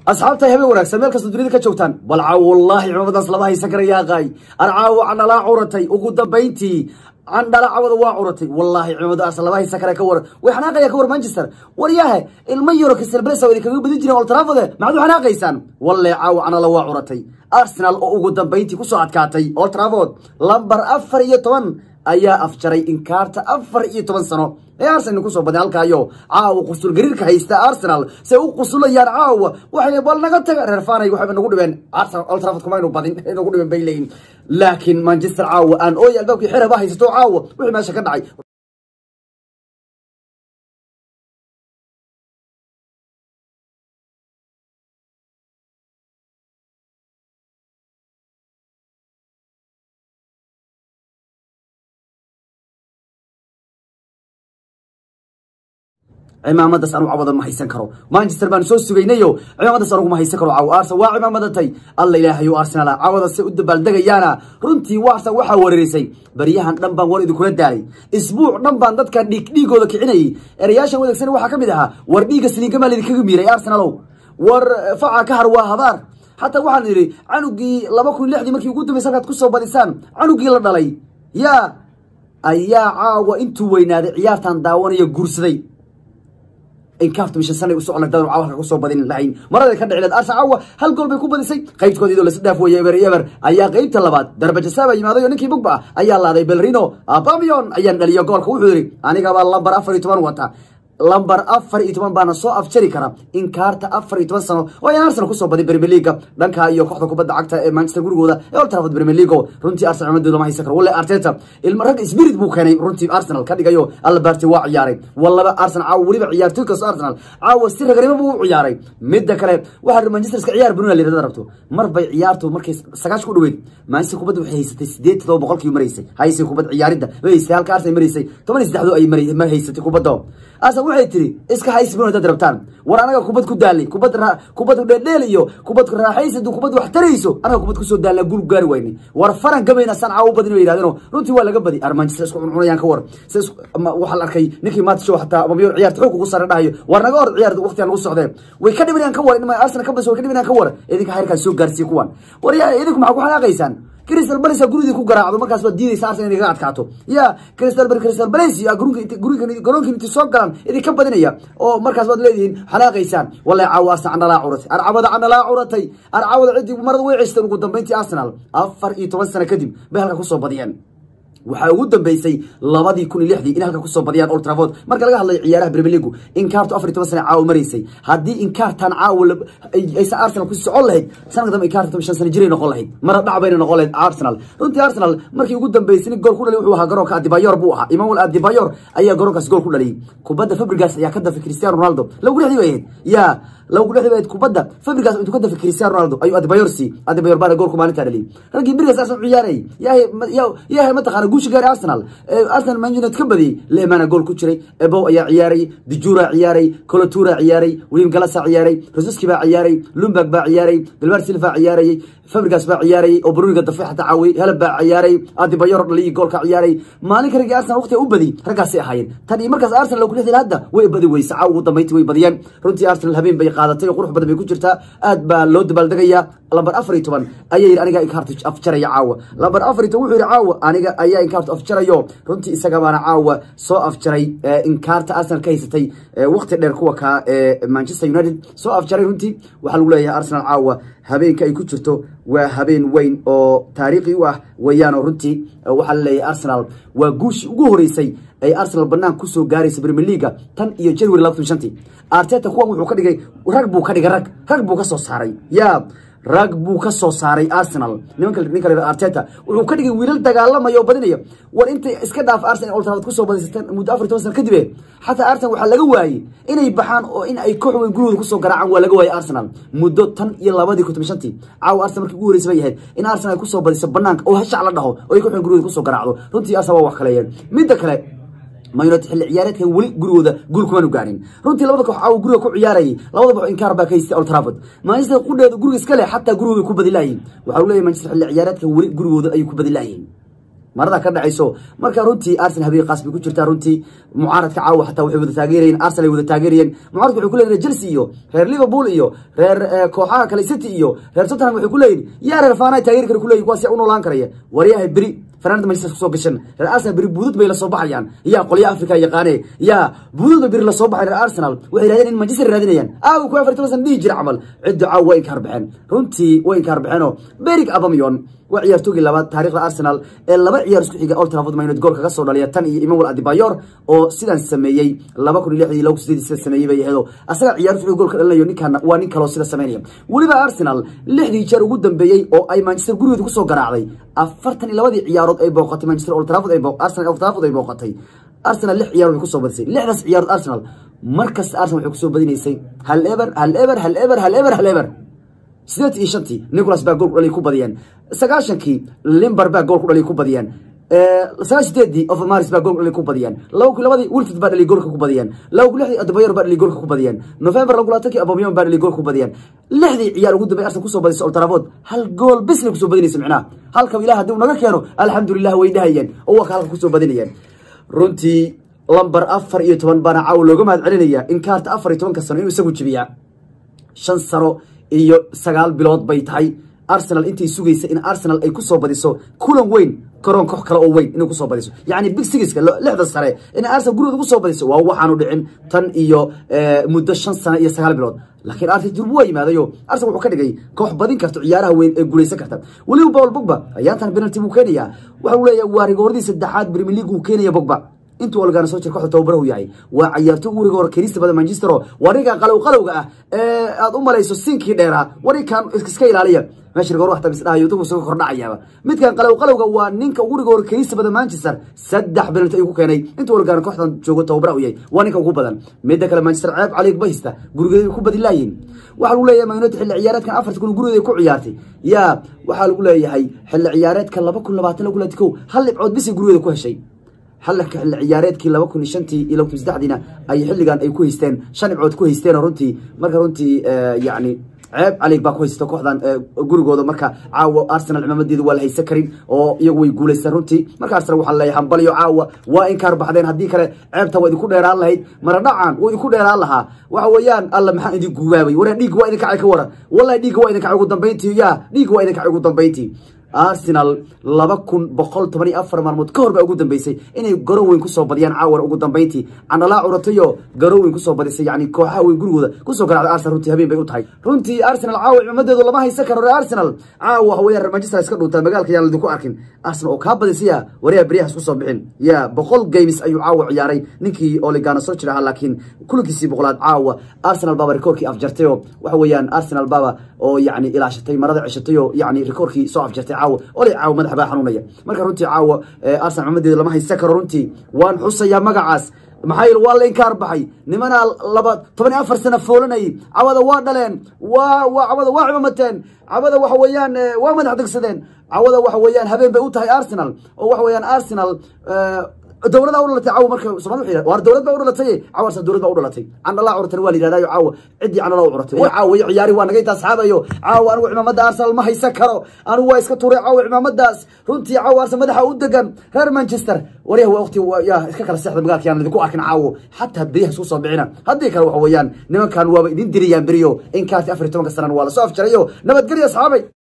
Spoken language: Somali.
asxaabta habeen wanaagsan meel kasta dunida ka joogtaan bal caawo wallaahi cimaamadaas lama haysan karayaa qaay arcaawo candhalaa curatay ugu dambayntii candhala cawada waa curatay wallaahi cimaamadaas lama haysan kara ka waran way xanaaqaya ka war manchester waryahe ilma yaro crystal palace oo idinkaga badin jireen old trafford maxaad u xanaaqaysaan walle caawo candhala waa curatay arsenal oo ugu dambayntii kusoo adkaatay old trafford lambar afar iyo toban ayaa afjaray inkaarta afar iyo toban sano ee arsenal kusoo baday halkaayo caawa qusul gariirka haysta arsenal say u qusulayaan caawa waxay bal naga taga reer fanay waxayba nagu dhibeen arsenal old trafford kuma aynu badin nagu dhibeen bay leeyihin laakiin manchester caawa aan ooy albaabkii xiraba haysato caawa wixii meesha ka dhacay cimaamadaas anu cawada ma haysan karo manchester baan soo sugaynayo cimaamadaas anugu ma haysan karo caaw arsenal waa cimaamadatay alla ilaahayo arsenal cawada se u dabaaldegayaana runtii warsan waxaa weerarisay baryahan dhan baan war idinkula daalay isbuuc dhan baan dadkan dhiig dhiigooda kicinayay erayaashan wadaagsan waxaa ka mid ahaa war dhiigga siliinkamaa laydinkaga miiray arsenalow war faca ka har waa habaar xataa waxaan idhi canugii laba kun lixdii markii ugu dambaysa halkaad kusoo badisaan canugii la dhalay yaa ayaa caawa intuu weynaaday ciyaartan daawanaya guursaday inkaartu mishan sanay u socon daan caawa ku soo badin lahayn marada ka dhicileed arsa caawa hal gool bay ku badisay qaybtood iyadoo la sadhaaf weeye eber eber ayaa qaybta labaad darbajasaaba yimaaday oo ninkii bugba ayaa laaday belrino abamion ayaan dhaliyo goolka wuxuu yidhi anigaba lambar afar iyo toban wata lambar afar iyo toban baana soo afjari kara inkaarta afar iyo toban sano oo ayaan arsenal kusoo baday premier leaga dhanka iyo kooxda kubadda cagta ee manchester gurigooda ee old trafford premier league runtii arsenal cimamadooda lama haysan karo walle arteta ilma rag spirit buu keenay runtii arsenal ka dhigayo alberti waa ciyaaray wallaba arsenal caawa weliba ciyaartoy kasto arsenal caawa si raganimo buu u ciyaaray midda kale waxaa manchester iska ciyaar bruna liirada rabto mar bay ciyaartu markay sagaash ku dhaweyd manchester kubadda waxay haysatay sideed todoba boqolkii maraysay haysay kubad ciyaaridda way haysay halka arsenal maraysay toban iyo saddexdo ay ma haysatay kubadda arsenal waxay tiri iska haysi bruna dad rabtaan war anaga kubad ku daalay kubad kubad dheeldheel iyo kubad raaxaysa kubad wax tarayso anaga kubad kusoo daalna gul gaari wayne war faran gabayna san caawo badin bay yidhahdeen runtii waa laga badi ar manchester isku cuncunayaan ka war waxaa la arkay ninkii maanta show xataa mamiyo ciyaarta xoog ugu sare dhahayo war naga hor ciyaar waqtigan lagu socdee way ka dhibanayaan ka war in arsenal ka badiso way ka dhibanayaan ka war idinka xeerkaa soo gaarsiiya kuwan war yaa idinku maxaa ku xanaaqaysaan crystal palace gurigii ku garaacdo markaas baad diidaysa arsenal inay kaga adkaato ya crystal palace crystal palace guriga guriga garoonka intii soo galaan idinka badinaya oo markaas baad leedihiin xanaaqaysaan wallahi caawa arsenal candhalaa curatay arcabada candhalaa curatay arcabada ciddii marada way ceysteen ugu dambeyntii arsenal afar iyo toban sano kadib bay halka kusoo badiyeen waxaa ugu dambeysay labadii kun iyo lixdii in halka kusoo badiyaan old trafford marka laga hadlayo ciyaaraha premier league inkaartu afar iyo toban sana caawa maraysay haddii inkaartan caawa aysan arsenal ku socon lahayd sanadka dambe inkaarta shan sana jiray noqon lahayd mara dhac bayna noqon lahayd arsenal runtii arsenal markii ugu dambeysay nin gool ku dhalay wuxuu ahaa garoonka adibayor buu ahaa imaamul adibayor ayaa garoonkaas gool ku dhaliyay kubadda fabrigas ayaa ka dafay cristiano ronaldo lagu lixdii bay ahayd yaa lagu lixdii bay ahayd kubadda fabrigas intuu ka dafay cristiano ronaldo ayuu adibayor si adibayor baana goolku maalintaa dhaliyay raggii birigas arsenal ciyaarayay yahay mataqaana guusha gaari arsenal arsenal man united ka badiyey lehmana gool ku jiray ebow ayaa ciyaaray dijura ciyaaray colotura ciyaaray william galasa ciyaaray rosuski baa ciyaaray lumberg baa ciyaaray bilbar silva ciyaarayay fabrigas baa ciyaarayay oo bruniga dafe xataa caawiyey helab baa ciyaaray adibayor dhaliyi goolka ciyaaray maalinka raggii arsenal waqtiga u badi raggaasay ahaayeen tan iyo markaas arsenal lagu lixdii hadda way badi weysa caaw ugu dambeyntii way badiyeen runtii arsenal habeen bay qaadatay oo qurux badan bay ku jirtaa aad baa loo dabaaldegayaa lambar afar iyo toban ayaa yidhi aniga inkaartu afjaraya caawa lambar afar iyo toban wuxuu yidhi caawa aniga ayaa inkaartu afjarayo runtii isaga baana caawa soo afjaray inkaarta arsenal ka haysatay waqti dheer kuwa kaa ee manchester united soo afjaray runtii waxaa lagu leeyahay arsenal caawa habeenka ay ku jirto waa habeen weyn oo taariikhi u ah weeyaanoo runtii waxaa la leeyahay arsenal waa guushii ugu horeysay ay arsenal banaan kusoo gaaraysa premier leaga tan iyo january labatan shantii arteta kuwan wuxuu ka dhigay rag buu ka dhigay rag rag buu ka soo saaray ya rag buu ka soo saaray arsenal nimanka ninka la arteta wuxuu ka dhigay wiilal dagaalamaya oo badinaya war intay iska dhaaf arsenal old trafford kusoo badisatan muddo afar toban sana kadib xataa arsenal waxaa laga waayey inay baxaan oo in ay koox weyn gurigooda kusoo garaacaan waa laga waayey arsenal muddo tan iyo labadii kun toban shantii caawa arsenal markii ugu horreysay bay ahayd in arsenal ay kusoo badiso banaanka oo hashac la dhaho oo ay koox weyn gurigooda kusoo garaacdo runtii arsenal waa wax kaleeyeen midda kale man united xilli ciyaareedkan weli gurigooda guul kumaanu gaarin runtii labada koox caawa guriga ku ciyaarayay labada koox inkaar baa ka haystay old trafford manchester qudheeda guriga iska leh xataa gurigooda ku badi laayihin waxaa leeyahay manchester xilli ciyaareedkan weli gurigooda ayuu ku badi laayihin marada ka dhacayso marka runtii arsenal habeen qaas bay ku jirtaa runtii mucaaradka caawa xataa waxay wada taageerayeen arsenal ay wada taageerayeen mucaaradku waxay ku leeyihin chelsea iyo reer liverpool iyo reer kooxaha kale city iyo reer tottenham waxay ku leeyihin yaa reer faana taageeri kara ku leeyihin kuwaas yaa u noolaan karaya waryahay beri fanaanada manchester kusoo gashan reer arsenal beri buudud bay la soo baxayaan yaa qolya africa yaqaane yaa buudud bay beri la soo baxay reer arsenal waxay raadeen in manchester raadinayaan aaw ku afar toban dhihi jira camal cidda caaw way inkaar baxeen runtii way inkaar baxeenoo berig abamion waa ciyaartoogii labaad taarikhda arsenal ee laba ciyaar isku xiga old trafford man united gool kaga soo dhaliya tan iyo emmanuel adebayor oo sidan sameeyey laba kun iyo lixdii laba kun sideedii sida sameeyey bay aheedo asaga ciyaar isku gool ka dhalinayo ninkan waa nin kaloo sida sameynaya weliba arsenal lixdii jeer ugu dambeeyey oo ay manchester gurigeeda kusoo garaacday afartan iyo labadii ciyaarood ay booqatay manchester old trafford ay arsenal old trafford ay booqatay arsenal lix ciyaarood way kusoo badisay lixdaas ciyaarood arsenal markasta arsenal waxay kusoo badinaysay hal eber hal eber hal eber hal eber hal eber sideed iyo shantii nicolas baa gool ku dhaliy ku badiyeen sagaashankii limber baa gool ku dhaliy ku badiyeen sagaal sideedii ofmaris baa gool dhaliy ku badiyeen laba kun labadii wilfid baa dhaliy goolka ku badiyeen laba kun lixdii adebayor baa dhaliy goolka ku badiyeen november laba kun labaatankii abomiyon baa dhaliy gool ku badiyeen lixdii ciyaar ugu dambey arsenal kusoo badisay old trafford hal gool bisna kusoo badinaysa micnaha halka ilaah haddii uu naga keeno alxamdulilah way dhahayeen oo waa ka halka kusoo badinayeen runtii lamber afar iyo toban baana caawa looga mahad celinaya in kaarta afar iyo tobanka sano inuu isagu jibiyaa shan sano iyo sagaal bilood bay tahay arsenal intay sugaysa in arsenal ay kusoo badiso kulan weyn garoon koox kale oo weyn inay kusoo badiso yacni big sigiska lixda sare in arsenal gurigooda kusoo badiso waa waxaanu dhicin tan iyo muddo shan sano iyo sagaal bilood laakiin arsenal durbu waa yimaadayo arsenal wuxuu ka dhigay koox badin karta ciyaaraha weyn ee guulaysan karta weliba paul bogba ayaantan penalty buu keenayaa waxa uu leeyahay waa rigoordii saddexaad premier league uu keenaya bogba intuu olgaana soo jir kooxda tababarahu yahay waa cayaartooy uriga hore keenista badan manchester oo wariga qalow qalowga ah ee aad u malayso sinkii dheeraa warikan iska ilaaliya meesha rigoor waxta bisdhahayo dadku isaga kordhacayaaba midkan qalow qalowga waa ninka uriga hore keenista badan manchester saddex penalty ayuu ku keenay intuu olgaana kooxdan joogo tababarahu yahay waa ninka ugu badan midda kale manchester ceeb caliig bahista gurigeeda ku badin laayihin waxaa lagu leeyahay man united xilli ciyaareedkan afarta kun gurigeeda ku ciyaartay yaa waxaa lagu leeyahay xilli ciyaareedka laba kun labaatan lagu laati kow hal dhibcood bisay gurigeeda ku heshay xalka xilli ciyaareedkii laba kun iyo shantii iyo laba kun saddexdiina ay xilligan ay ku haysteen shan dhibcood ku haysteen runtii marka runtii yacni ceeb calig baa ku haysta kooxdan gurigooda marka caawa arsenal cimaamadeedu waa la haysan karin oo iyagu way guulaysteen runtii marka arsenal waxaa leeyahay hambalyo caawa waa inkaar baxdeen haddii kale ceebta waa idinku dheeraan lahayd mara dhacan waa idinku dheeraan lahaa waxa weeyaan alla maxaa idin guubaabay waraa dhiigga waa idin kacay ka waran wallahi dhiigga waa idin kacay ugu dambayntii ya dhiigga waa idin kacay ugu dambayntii arsenal laba kun boqol toban iyo afar maalmood ka hor baa ugu dambeysay inay garoon weyn kusoo badiyaan caawan ugu dambeyntii candhalaa curatayo garoon weyn kusoo badisay yani kooxaha weyn gurigooda kusoo garacday arsenal runtii habeen bay u tahay runtii arsenal caawa cimaamadeedu lama haysan karo reer arsenal caawa waxa weeyaan reer manchester iska dhuntaa magaalka yaan ladinku arkin arsenal oo kaa badisaya waryaa beryahas kusoo bixin ya boqol games ayuu caawa ciyaaray ninkii oligana soo jir ahaa laakiin kulankiisii boqolaad caawa arsenal baaba rikoorkii afjartay oo waxa weeyaan arsenal baaba oo yani ilaashatay marada ceshatay oo yani rikoorkii soo afjartay caawa olay caawa madaxa baa xanuunaya marka runtii caawa arsenal cimaamadeeda lama haysan karo runtii waan xusayaa magacaas maxaa yeele waa la inkaar baxay nimanaa laba toban iyo afar sana foolanayay cawada waa dhaleen waa waa cawada waa cimamateen cawada waxa weeyaan waa madax degsadeen cawada waxa weeyaan habeen bay u tahay arsenal oo waxa weeyaan arsenal dowlada u dhalatay caawa marka soomaalida waxay war dowlad baa u dhalatay caawa arsenal dowlad baa u dhalatay candhalaa curatan waa la yidhahdayo caawa ciddii candhalaa u curatay caawa iyo ciyaari waa naga intaa asxaabayo caawa anigu cimaamada arsenal ma haysan karo anigu waa iska tuuray caawa cimaamadaas runtii caawa arsenal madaxa u degan reer manchester waryaha waa waqti ya iska kala seexda magaalka yaan idinku arkin caawo xataa beriyaha isku soo bixina haddii kale waxa weeyaan nimankan waaba idin diriyaan beriyo in kaarti afar iyo tobanka sanana waa lasoo afjarayo nabadgelyo asxaabay